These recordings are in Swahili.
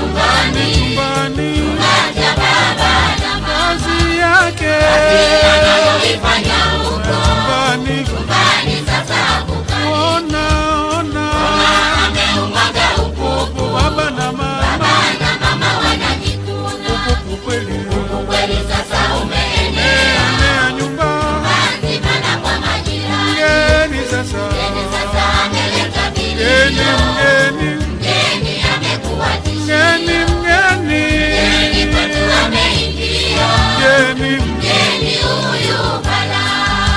chumbani, chumbani acha baba na mama. kazi yake Anayoifanya huko chumbani chumbani, sasa kukani. ona ona Ameumwaga upupu, baba na mama na mama wanajikuna. upupu kweli Ukweli sasa umeenea enea nyumba nzima na kwa majirani. mgeni sasa Mgeni sasa ameleta mgeni vilio, mgeni mgeni amekuwa tishio. mgeni mgeni Mgeni kwetu ameingia, mgeni mgeni huyu balaa.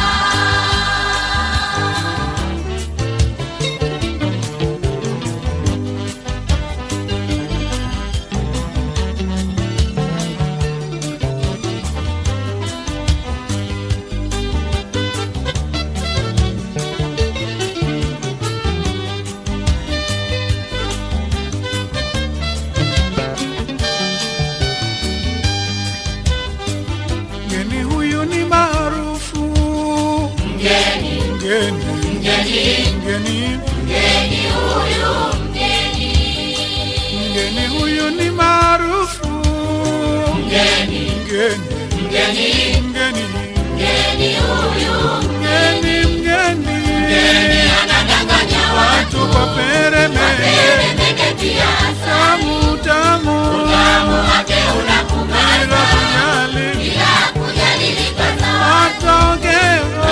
mgeni huyu ni maarufu Mgeni, mgeni mgeni, mgeni mgeni huyu mgeni. mgeni huyu ni maarufu Mgeni, mgeni mgeni, mgeni mgeni huyu mgeni mgeni mgeni anadanganya watu. watu kwa peremende Peremende pia tamu tamu tamu wake unakumaliza bila kujali bila kujali likaza matokeo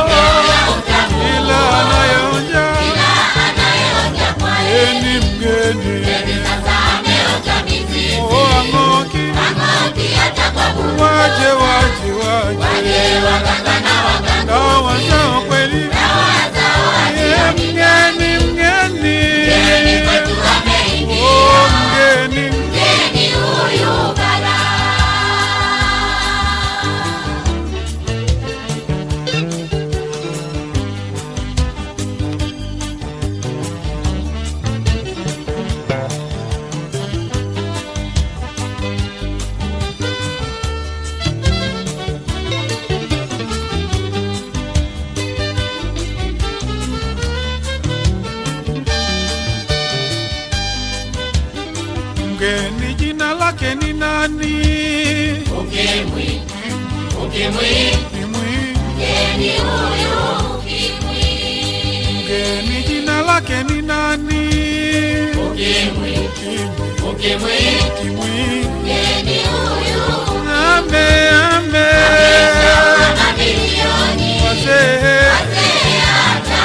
ila anayeonja anayeonja kwa mgeni mgeni sasa ameonja mizizi oang'oki ang'oki hata kwa buru waje waje waje waje waganga na waganga dawa zao kweli dawa zao ye mgeni mgeni mgeni kwetu ameingia oh mgeni mgeni huyu balaa mgeni jina lake ni nani ukimwi ukimwi Kimwi. mgeni huyu ukimwi mgeni jina lake ni nani ukimwi Kimwi. ukimwi Kimwi. mgeni huyu ame ame mamilioni wazee wazee hata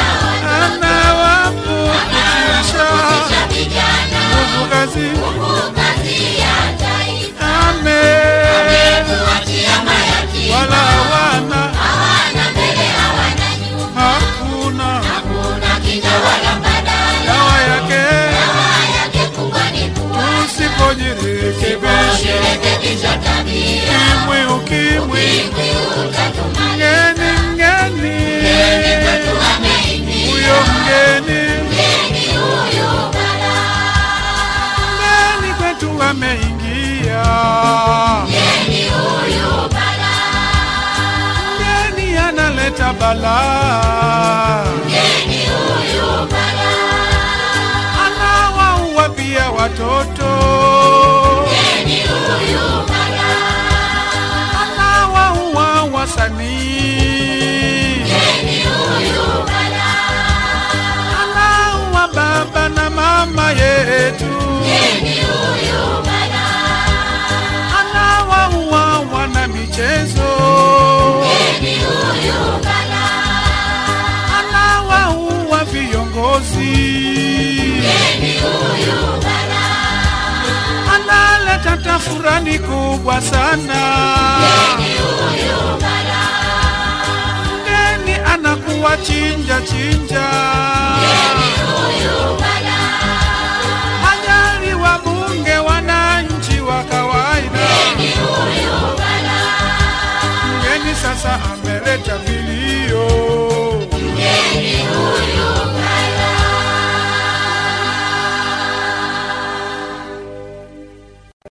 anawaputisha wanaohusisha vijana nguvu kazi huku kazi ya taifa ame kuachia mayatima wala wana hawana mbele hawana nyuma hakuna hakuna kinga wala mbadala dawa yake dawa yake kubwa ni kuwa usipojirekebisha usirekebisha tabia kimwi ukimwi ukimwi utatumaliza mgeni mgeni mgeni kwetu ameingia huyo mgeni mgeni huyu balaa mgeni kwetu ameingia mgeni huyu balaa mgeni analeta balaa mgeni huyu balaa anawaua pia watoto mgeni huyu balaa anawaua wasanii mgeni huyu balaa anaua baba na mama yetu mgeni huyu balaa anawaua wana michezo mgeni huyu balaa anawaua viongozi mgeni huyu balaa analeta tafurani kubwa sana mgeni huyu balaa mgeni anakuwa chinja chinja mgeni huyu balaa hajali wabunge wananchi wa kawaida mgeni huyu balaa mgeni sasa ameleta vilio